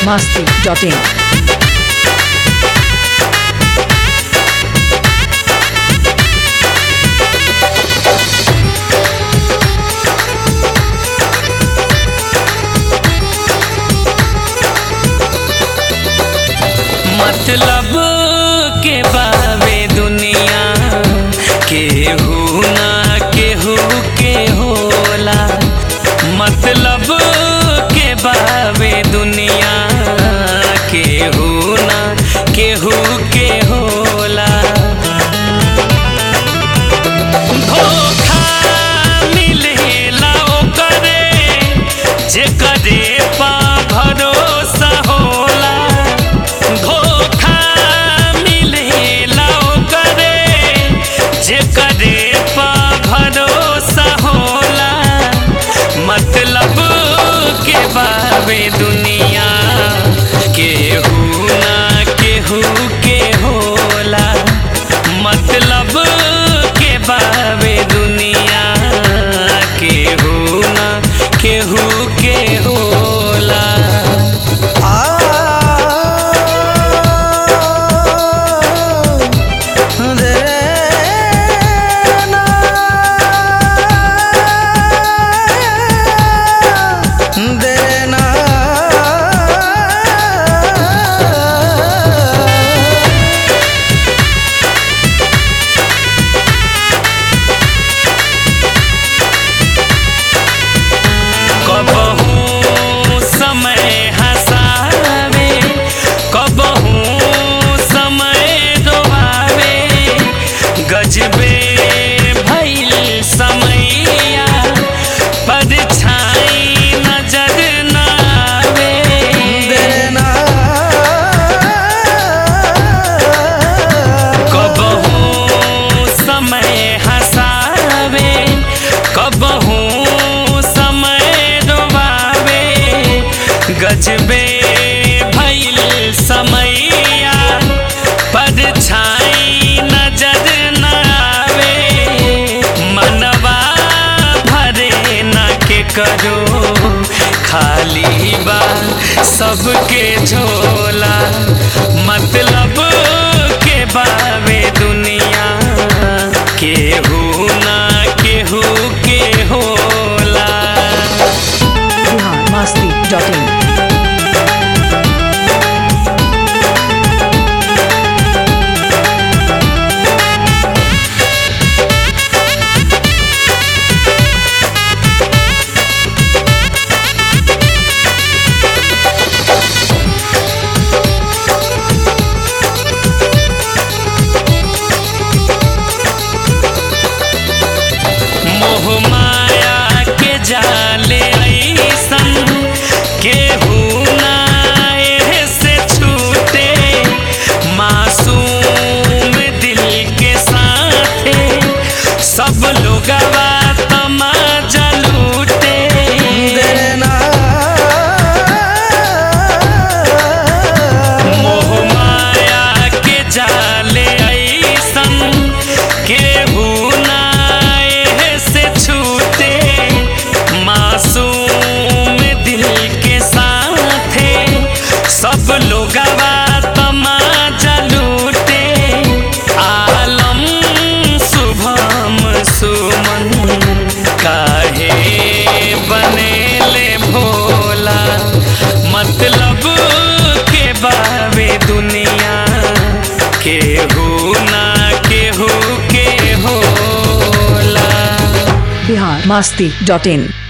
masti.in. मतलब के बावे दुनिया केहू ना केहू के होला मतलब के बावे दुनिया केहू ना केहू के होला धोखा मिलेला ओकरे जेकरे पा भरोसा होला धोखा मिलेला ओकरे जेकरे पा भरोसा होला मतलब के बावे दुनिया केहू ना केहू के होला मतलब के बावे दुनिया केहू ना केहू के होला कबहू समय हंसावे कबहू समय रोवावे गजबे भइल समैया परछाई नजर न आवे कबहू समय हंसावे कबहू समय रोवावे गजबे भइल समैया परछाई नजर न आवे मनवा भरे न के करो खाली बा सबके झोला मतलब के बावे दुनिया केहू ना केहू के होला Bihar masti.in. मोह माया के जाले ऐसन केहू ना एहे से छूटे मासूम दिल के साथे सब लोगवा तमाजा लूटे मोह माया के जाले ऐसन केहू ना एहे से छूटे मासूम दिल के साथे सब लोगवा तमाजा लूटे आलम शुभम सुमन काहे बनेले भोला मतलब के बावे दुनिया केहू ना केहू के होला Bihar masti.in.